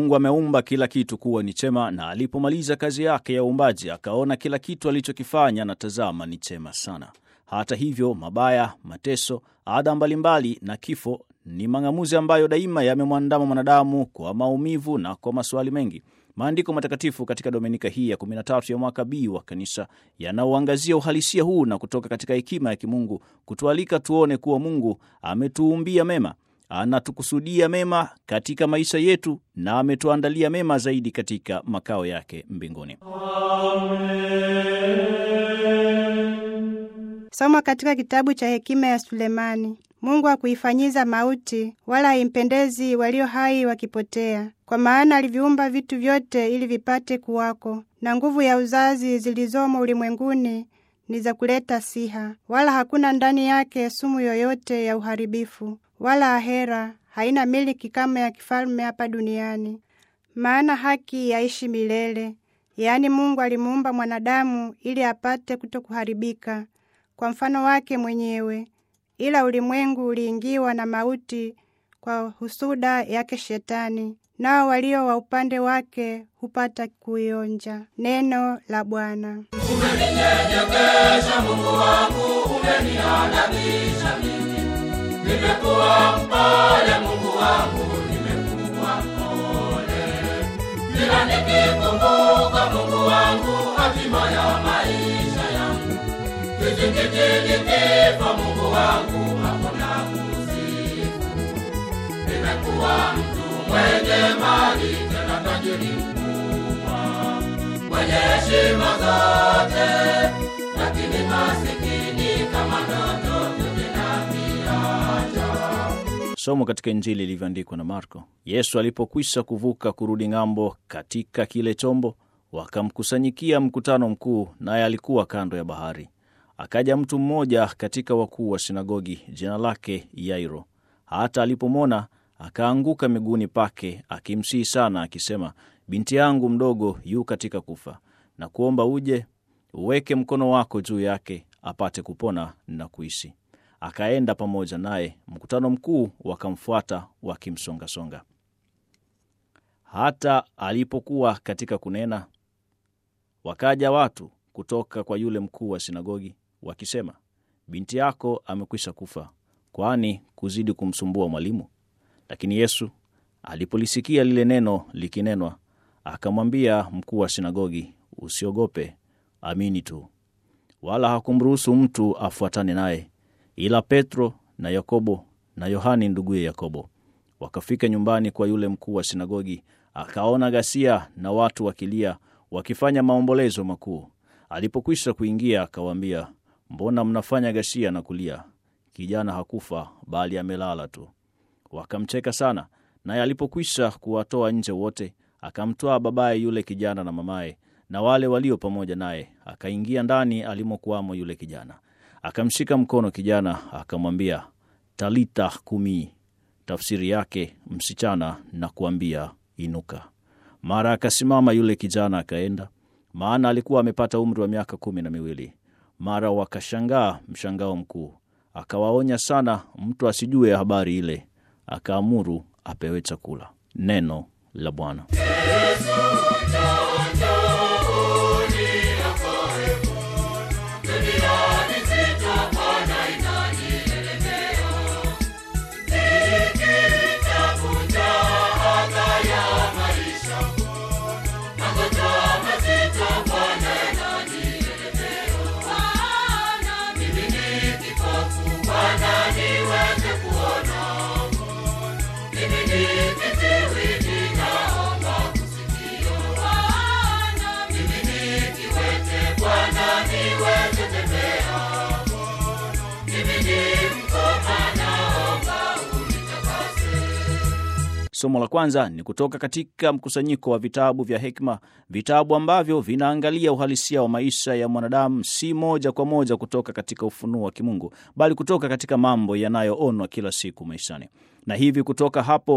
Mungu ameumba kila kitu kuwa ni chema, na alipomaliza kazi yake ya uumbaji akaona kila kitu alichokifanya na tazama ni chema sana. Hata hivyo, mabaya, mateso, adha mbalimbali na kifo ni mang'amuzi ambayo daima yamemwandama mwanadamu kwa maumivu na kwa maswali mengi. Maandiko matakatifu katika dominika hii ya 13 ya mwaka B wa kanisa yanauangazia uhalisia huu na kutoka katika hekima ya kimungu kutualika tuone kuwa Mungu ametuumbia mema, anatukusudia mema katika maisha yetu na ametuandalia mema zaidi katika makao yake mbinguni. Somo katika kitabu cha hekima ya Sulemani. Mungu hakuifanyiza mauti, wala haimpendezi walio hai wakipotea. Kwa maana aliviumba vitu vyote ili vipate kuwako, na nguvu ya uzazi zilizomo ulimwenguni ni za kuleta siha, wala hakuna ndani yake sumu yoyote ya uharibifu, wala ahera haina miliki kama ya kifalme hapa duniani. Maana haki yaishi milele, yaani Mungu alimuumba mwanadamu ili apate kutokuharibika kwa mfano wake mwenyewe, ila ulimwengu uliingiwa na mauti kwa husuda yake Shetani, nao walio wa upande wake hupata kuionja. Neno la Bwana. Umeninyenyekesha Mungu wangu, umeniadabisha mimi. Nimekuwa mpole Mungu wangu, nimekuwa mpole. Kila nikikumbuka Mungu wangu, hatima ya maisha yangu. Kizingiti kifo Mungu wangu, hakuna kusifu. Nimekuwa mtu mwenye mali, tena tajiri mkubwa mwenye heshima zote, lakini masikini kama ndoto tuzinamiacha. Somo katika Injili ilivyoandikwa na Marko. Yesu alipokwisha kuvuka kurudi ng'ambo katika kile chombo, wakamkusanyikia mkutano mkuu, naye alikuwa kando ya bahari. Akaja mtu mmoja katika wakuu wa sinagogi, jina lake Yairo. Hata alipomwona akaanguka miguuni pake, akimsihi sana, akisema, binti yangu mdogo yu katika kufa, na kuomba uje uweke mkono wako juu yake, apate kupona na kuishi. Akaenda pamoja naye, mkutano mkuu wakamfuata wakimsongasonga. Hata alipokuwa katika kunena, wakaja watu kutoka kwa yule mkuu wa sinagogi wakisema, binti yako amekwisha kufa, kwani kuzidi kumsumbua mwalimu? Lakini Yesu alipolisikia lile neno likinenwa, akamwambia mkuu wa sinagogi, usiogope, amini tu. Wala hakumruhusu mtu afuatane naye, ila Petro na Yakobo na Yohani nduguye Yakobo. Wakafika nyumbani kwa yule mkuu wa sinagogi, akaona ghasia na watu wakilia, wakifanya maombolezo makuu. Alipokwisha kuingia, akawaambia, mbona mnafanya ghasia na kulia? Kijana hakufa, bali amelala tu. Wakamcheka sana. Naye alipokwisha kuwatoa nje wote, akamtwaa babaye yule kijana na mamaye na wale walio pamoja naye, akaingia ndani alimokuwamo yule kijana. Akamshika mkono kijana, akamwambia, talita kumi, tafsiri yake msichana, na kuambia inuka. Mara akasimama yule kijana akaenda, maana alikuwa amepata umri wa miaka kumi na miwili. Mara wakashangaa mshangao mkuu. Akawaonya sana mtu asijue habari ile, akaamuru apewe chakula. Neno la Bwana. Somo la kwanza ni kutoka katika mkusanyiko wa vitabu vya hekima, vitabu ambavyo vinaangalia uhalisia wa maisha ya mwanadamu, si moja kwa moja kutoka katika ufunuo wa kimungu, bali kutoka katika mambo yanayoonwa kila siku maishani, na hivi kutoka hapo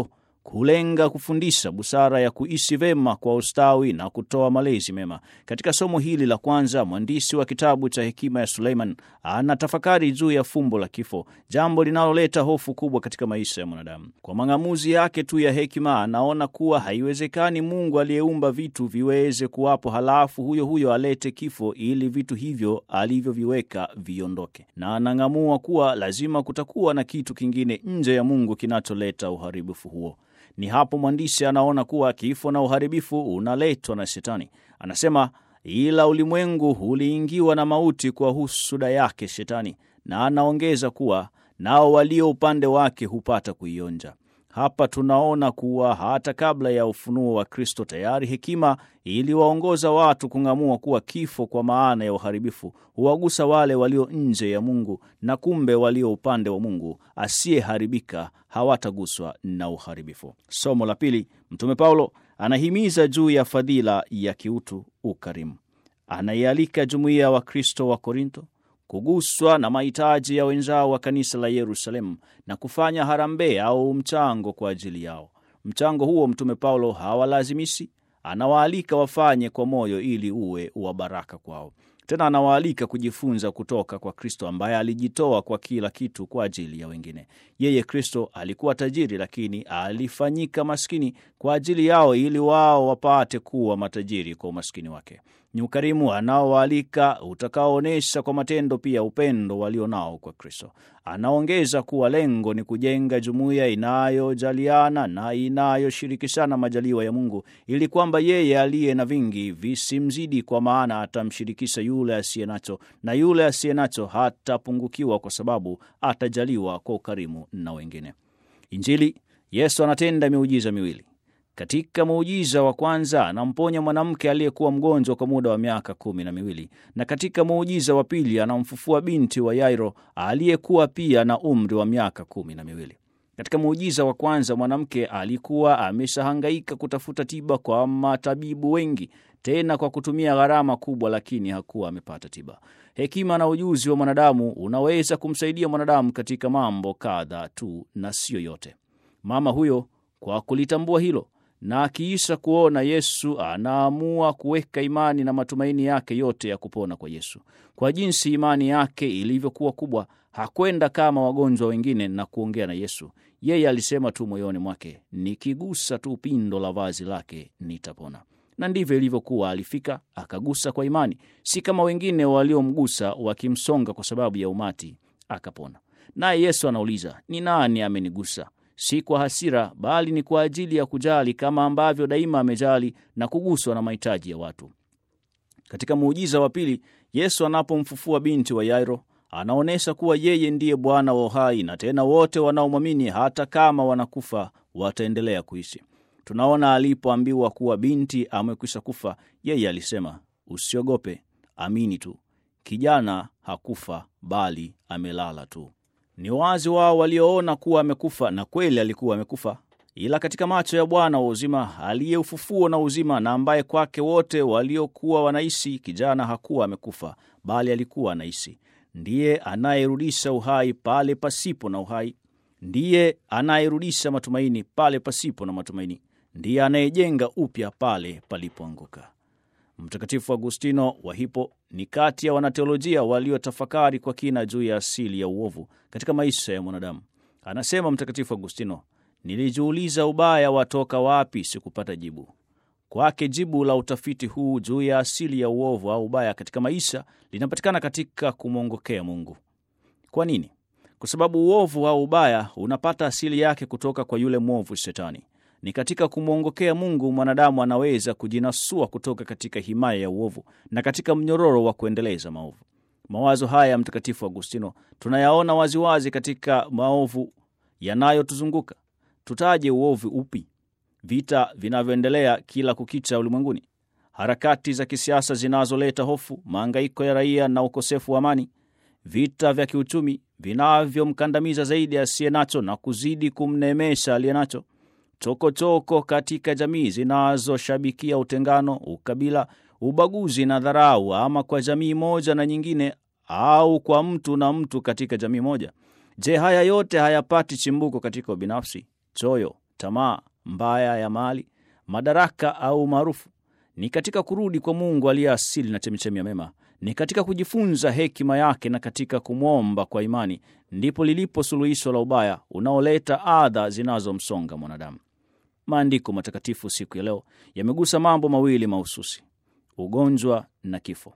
kulenga kufundisha busara ya kuishi vema kwa ustawi na kutoa malezi mema. Katika somo hili la kwanza, mwandishi wa kitabu cha Hekima ya Suleiman anatafakari juu ya fumbo la kifo, jambo linaloleta hofu kubwa katika maisha ya mwanadamu. Kwa mang'amuzi yake tu ya hekima, anaona kuwa haiwezekani Mungu aliyeumba vitu viweze kuwapo halafu huyo huyo alete kifo ili vitu hivyo alivyoviweka viondoke, na anang'amua kuwa lazima kutakuwa na kitu kingine nje ya Mungu kinacholeta uharibifu huo. Ni hapo mwandishi anaona kuwa kifo na uharibifu unaletwa na Shetani. Anasema, ila ulimwengu uliingiwa na mauti kwa husuda yake Shetani, na anaongeza kuwa nao walio upande wake hupata kuionja. Hapa tunaona kuwa hata kabla ya ufunuo wa Kristo tayari hekima iliwaongoza watu kung'amua kuwa kifo kwa maana ya uharibifu huwagusa wale walio nje ya Mungu, na kumbe walio upande wa Mungu asiyeharibika hawataguswa na uharibifu. Somo la pili, Mtume Paulo anahimiza juu ya fadhila ya kiutu, ukarimu. Anaialika jumuiya ya Wakristo wa Korinto kuguswa na mahitaji ya wenzao wa kanisa la Yerusalemu na kufanya harambee au mchango kwa ajili yao. Mchango huo Mtume Paulo hawalazimishi, anawaalika wafanye kwa moyo ili uwe wa baraka kwao. Tena anawaalika kujifunza kutoka kwa Kristo ambaye alijitoa kwa kila kitu kwa ajili ya wengine. Yeye Kristo alikuwa tajiri, lakini alifanyika maskini kwa ajili yao ili wao wapate kuwa matajiri kwa umaskini wake. Ni ukarimu anaowaalika utakaoonyesha kwa matendo pia upendo walio nao kwa Kristo. Anaongeza kuwa lengo ni kujenga jumuiya inayojaliana na inayoshirikishana majaliwa ya Mungu, ili kwamba yeye aliye na vingi visimzidi, kwa maana atamshirikisha yule asiye nacho, na yule asiye nacho hatapungukiwa, kwa sababu atajaliwa kwa ukarimu na wengine. Injili, Yesu anatenda miujiza miwili. Katika muujiza wa kwanza anamponya mwanamke aliyekuwa mgonjwa kwa muda wa miaka kumi na miwili, na katika muujiza wa pili anamfufua binti wa Yairo aliyekuwa pia na umri wa miaka kumi na miwili. Katika muujiza wa kwanza mwanamke alikuwa ameshahangaika kutafuta tiba kwa matabibu wengi, tena kwa kutumia gharama kubwa, lakini hakuwa amepata tiba. Hekima na ujuzi wa mwanadamu unaweza kumsaidia mwanadamu katika mambo kadha tu na siyo yote. Mama huyo kwa kulitambua hilo na akiisha kuona Yesu anaamua kuweka imani na matumaini yake yote ya kupona kwa Yesu. Kwa jinsi imani yake ilivyokuwa kubwa, hakwenda kama wagonjwa wengine na kuongea na Yesu. Yeye alisema tu moyoni mwake, nikigusa tu pindo la vazi lake nitapona. Na ndivyo ilivyokuwa. Alifika akagusa kwa imani, si kama wengine waliomgusa wakimsonga kwa sababu ya umati, akapona. Naye Yesu anauliza, ni nani amenigusa? Si kwa hasira, bali ni kwa ajili ya kujali, kama ambavyo daima amejali na kuguswa na mahitaji ya watu. Katika muujiza wa pili, Yesu anapomfufua binti wa Yairo, anaonyesha kuwa yeye ndiye Bwana wa uhai, na tena wote wanaomwamini hata kama wanakufa wataendelea kuishi. Tunaona alipoambiwa kuwa binti amekwisha kufa, yeye alisema, usiogope, amini tu, kijana hakufa bali amelala tu. Ni wazi wao walioona kuwa amekufa, na kweli alikuwa amekufa, ila katika macho ya Bwana wa uzima aliye ufufuo na uzima, na ambaye kwake wote waliokuwa wanaishi, kijana hakuwa amekufa, bali alikuwa anaishi. Ndiye anayerudisha uhai pale pasipo na uhai, ndiye anayerudisha matumaini pale pasipo na matumaini, ndiye anayejenga upya pale palipoanguka. Mtakatifu Agustino wa Hippo ni kati ya wanateolojia waliotafakari kwa kina juu ya asili ya uovu katika maisha ya mwanadamu. Anasema Mtakatifu Agustino, nilijiuliza ubaya watoka wapi, sikupata jibu. Kwake jibu la utafiti huu juu ya asili ya uovu au ubaya katika maisha linapatikana katika kumwongokea Mungu. Kwa nini? Kwa sababu uovu au ubaya unapata asili yake kutoka kwa yule mwovu Shetani. Ni katika kumwongokea Mungu mwanadamu anaweza kujinasua kutoka katika himaya ya uovu na katika mnyororo wa kuendeleza maovu. Mawazo haya ya Mtakatifu Agustino tunayaona waziwazi katika maovu yanayotuzunguka. Tutaje uovu upi? Vita vinavyoendelea kila kukicha ulimwenguni, harakati za kisiasa zinazoleta hofu, maangaiko ya raia na ukosefu wa amani, vita vya kiuchumi vinavyomkandamiza zaidi asiye nacho na kuzidi kumneemesha aliye nacho chokochoko katika jamii zinazoshabikia utengano, ukabila, ubaguzi na dharau, ama kwa jamii moja na nyingine, au kwa mtu na mtu katika jamii moja. Je, haya yote hayapati chimbuko katika ubinafsi, choyo, tamaa, mbaya ya mali, madaraka au maarufu. Ni katika kurudi kwa Mungu aliye asili na chemichemi ya mema, ni katika kujifunza hekima yake na katika kumwomba kwa imani, ndipo lilipo suluhisho la ubaya unaoleta adha zinazomsonga mwanadamu. Maandiko matakatifu siku ya leo yamegusa mambo mawili mahususi: ugonjwa na kifo.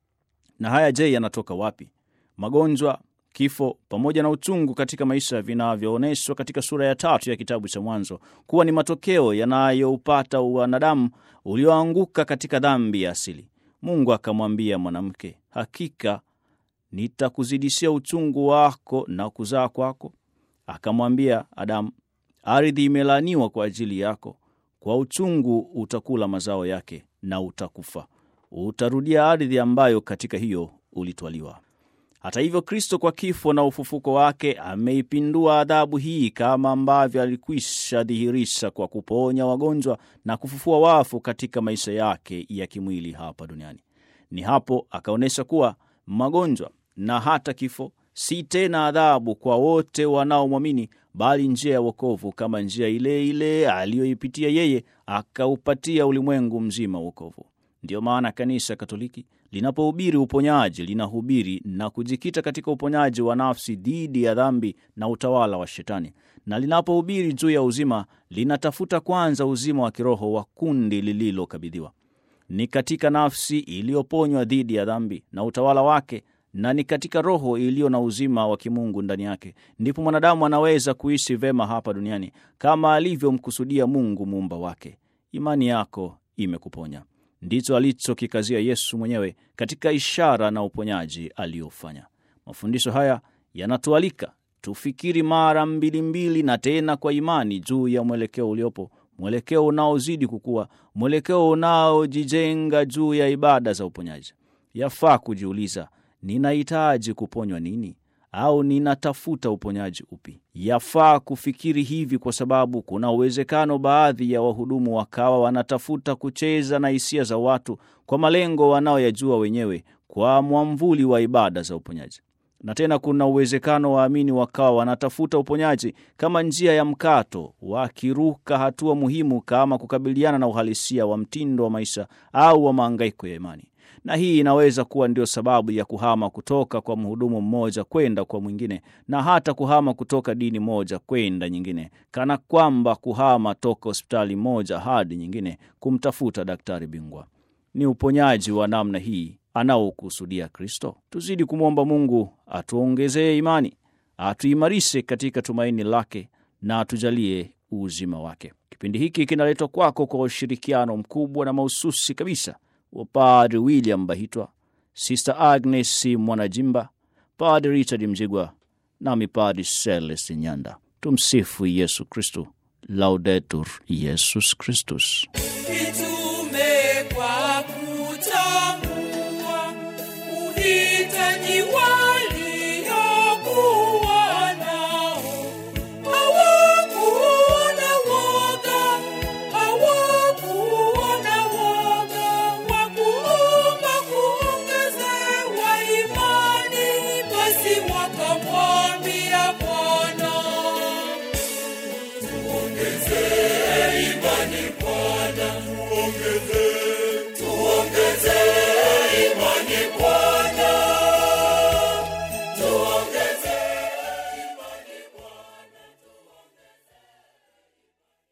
Na haya je, yanatoka wapi? Magonjwa, kifo pamoja na uchungu katika maisha vinavyoonyeshwa katika sura ya tatu ya kitabu cha Mwanzo kuwa ni matokeo yanayoupata wanadamu ulioanguka katika dhambi ya asili. Mungu akamwambia mwanamke, hakika nitakuzidishia uchungu wako na kuzaa kwako. Akamwambia Adamu, ardhi imelaaniwa kwa ajili yako, kwa uchungu utakula mazao yake na utakufa, utarudia ardhi ambayo katika hiyo ulitwaliwa. Hata hivyo, Kristo kwa kifo na ufufuko wake ameipindua adhabu hii, kama ambavyo alikwisha dhihirisha kwa kuponya wagonjwa na kufufua wafu katika maisha yake ya kimwili hapa duniani. Ni hapo akaonyesha kuwa magonjwa na hata kifo si tena adhabu kwa wote wanaomwamini, bali njia ya wokovu, kama njia ile ile aliyoipitia yeye, akaupatia ulimwengu mzima wokovu. Ndiyo maana Kanisa Katoliki linapohubiri uponyaji linahubiri na kujikita katika uponyaji wa nafsi dhidi ya dhambi na utawala wa Shetani, na linapohubiri juu ya uzima linatafuta kwanza uzima wa kiroho wa kundi lililokabidhiwa. Ni katika nafsi iliyoponywa dhidi ya dhambi na utawala wake na ni katika roho iliyo na uzima wa kimungu ndani yake ndipo mwanadamu anaweza kuishi vema hapa duniani kama alivyomkusudia Mungu muumba wake. Imani yako imekuponya. Ndicho alichokikazia Yesu mwenyewe katika ishara na uponyaji aliyofanya. Mafundisho haya yanatualika tufikiri mara mbili mbili na tena kwa imani juu ya mwelekeo uliopo, mwelekeo unaozidi kukua, mwelekeo unaojijenga juu ya ibada za uponyaji. Yafaa kujiuliza, ninahitaji kuponywa nini? Au ninatafuta uponyaji upi? Yafaa kufikiri hivi kwa sababu kuna uwezekano baadhi ya wahudumu wakawa wanatafuta kucheza na hisia za watu kwa malengo wanaoyajua wenyewe kwa mwamvuli wa ibada za uponyaji. Na tena kuna uwezekano waamini wakawa wanatafuta uponyaji kama njia ya mkato, wakiruka hatua muhimu kama kukabiliana na uhalisia wa mtindo wa maisha au wa maangaiko ya imani na hii inaweza kuwa ndio sababu ya kuhama kutoka kwa mhudumu mmoja kwenda kwa mwingine, na hata kuhama kutoka dini moja kwenda nyingine, kana kwamba kuhama toka hospitali moja hadi nyingine kumtafuta daktari bingwa. Ni uponyaji wa namna hii anaokusudia Kristo. Tuzidi kumwomba Mungu atuongezee imani, atuimarishe katika tumaini lake na atujalie uzima wake. Kipindi hiki kinaletwa kwako kwa ushirikiano mkubwa na mahususi kabisa wa Padri William Bahitwa, Sister Agnes Mwanajimba, Padri Richard Mjigwa nami Padri Celestin Nyanda. Tumsifu Yesu Kristu, Laudetur Yesus Kristus.